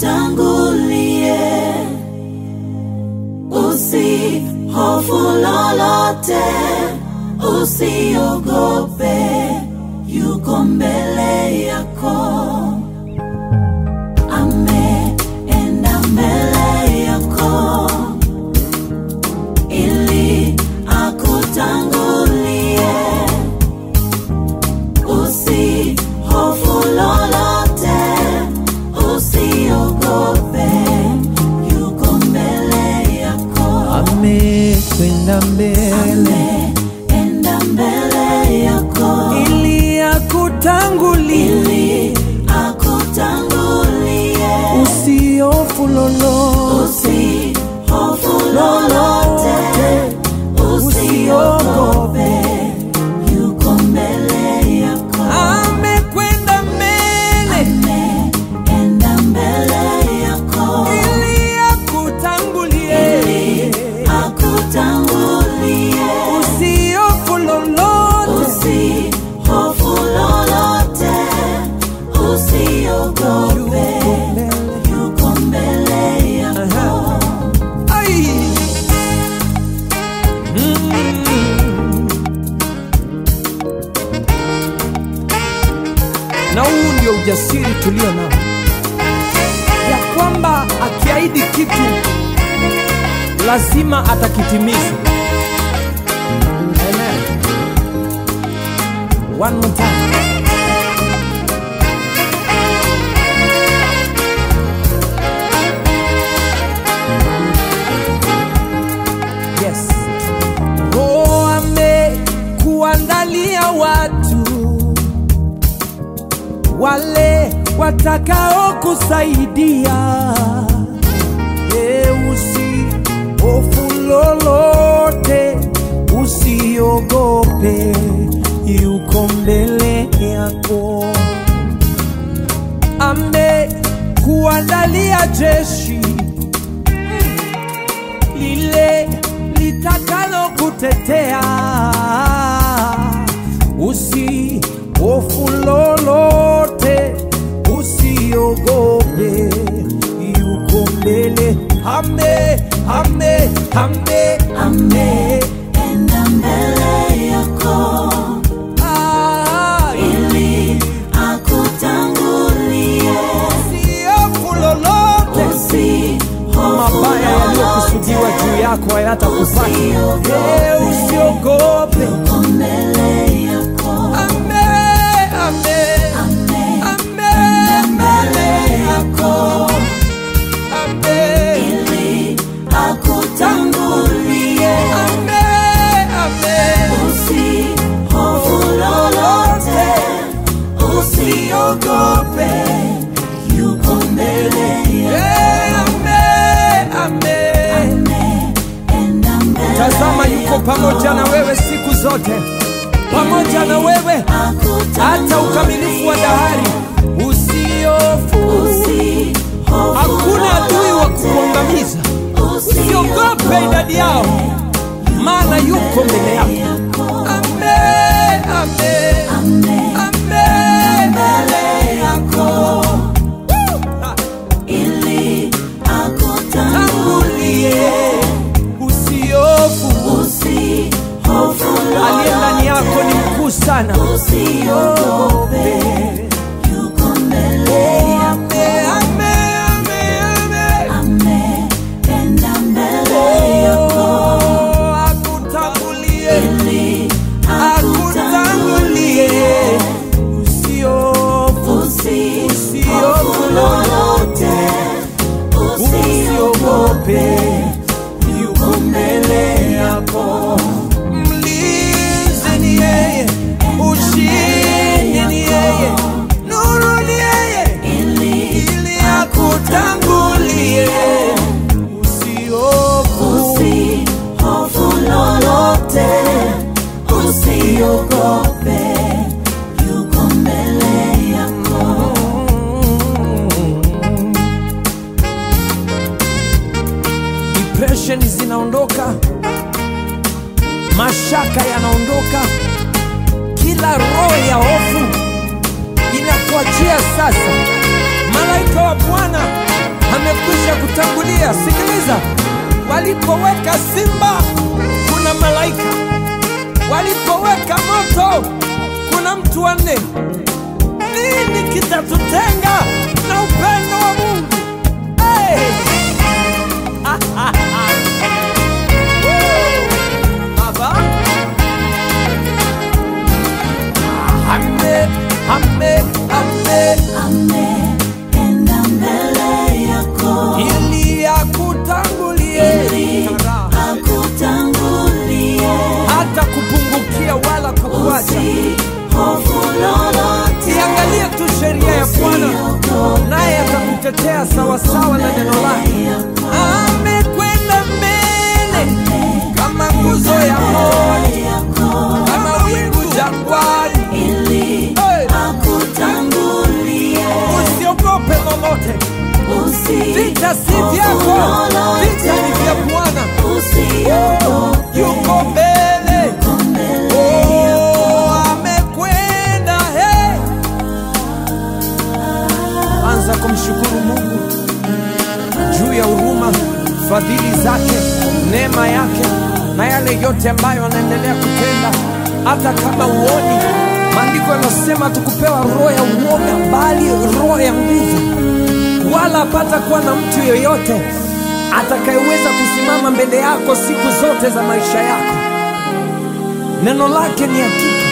akutangulie, usihofu lolote, usiogope, yuko mbele yako. Ameenda mbele yako ili akutangulie, usihofu lolote, usiogope, yuko mbele yako. amekwenda mbele Ameenda mbele yako ili akutangulie, ili akutangulie, usiofu lolote, usihofu lolote, usiogope, yuko mbele yako. amekwenda mbele Ameenda mbele yako ili akutangulie, ili akutangulie, usiofu lolote, usihofu lolote, usiogope, yuko mbele yako. Ai. Mm. Na huu ndio ujasiri tulio nao, ya kwamba akiahidi kitu lazima atakitimiza. Amen. One more time. Yes. Roho amekuandalia watu wale watakao kusaidia. E, usihofu lolote, usiogope, yuko mbele yako. Amekuandalia jeshi lile litakalo kutetea. Usihofu lolote, usiogope, yuko mbele. Ame, ame, ame, Ameenda mbele yako Ah, ili akutangulie, usihofu lolote, usihofu mabaya yaliyokusudiwa lolote, juu yako hayatakupata. Usiogope. Eh, Usiogope. yuko mbele yako. Ame, ame, ame, mbele yako ame. ili akutangulie, Ame, ame. usihofu lolote, usiogope, yuko mbele yako. Eh, ame, ame. Ameenda mbele Tazama yuko pamoja na wewe siku zote, pamoja na wewe hata ukamilifu wa dahari. Usiofu, Usihofu hakuna adui wa kukuangamiza. Usiogope idadi yao, maana yuko mbele yako. Ame, ame, ame. mbele yako ili akutangulie, Usiofu, usihofu aliye ndani yako ni mkuu sana. usiogope, yuko mbele yako. Ame, ame, ame, ame. Ameenda mbele yako Oh, akutangulie, ili akutangulie. Usiofu, usihofu lolote, usiogope, yuko mbele yako. mlinzi ni yeye, ushindi ni yeye, nuru ni yeye, ili akutangulie. Usiofu, Usihofu lolote, usiogope, yuko mbele yako. depression zinaondoka, mashaka yanaondoka, kila roho ya hofu inakuachia sasa. Malaika wa Bwana amekwisha kutangulia. Sikiliza, walipoweka simba kuna malaika, walipoweka moto kuna mtu wa nne. Nini kitatutenga na upendo wa Mungu? Hey! Baba, ame, ame, ame, Ameenda mbele yako ili akutangulie ili akutangulie, hata kupungukia wala kukuacha. usihofu lolote, Iangalie tu sheria ya Bwana, usiogope naye atakutetea sawasawa na neno lake. Amekwenda mbele kama nguzo ya moto, yako kama wingu jangwani. ili Hey! akutangulie, Usiogope lolote, vita si vyako, vita ni vya Bwana. usiogope Yuko mbele, oh, amekwenda. Hey! Anza kumshukuru Mungu juu ya huruma, fadhili zake, neema yake na yale yote ambayo anaendelea kutenda, hata kama uoni. Maandiko yanasema tukupewa roho ya uoga, bali roho ya nguvu, wala hapata kuwa na mtu yoyote atakayeweza kusimama mbele yako siku zote za maisha yako. Neno lake ni hakika.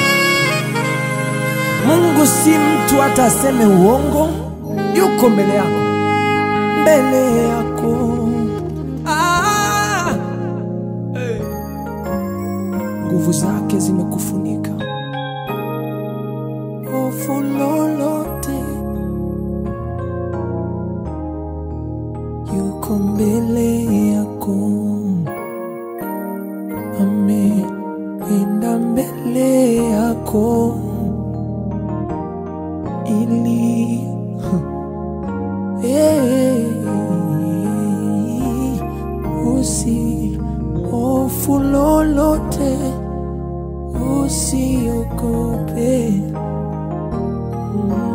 Mungu si mtu hata aseme uongo, yuko mbele yako, mbele yako. Ah! Eh. Nguvu zake zimekufunika, hofu lolote, yuko mbele yako, ameenda mbele yako ili Eh, usi hofu lolote, usiogope. Mm.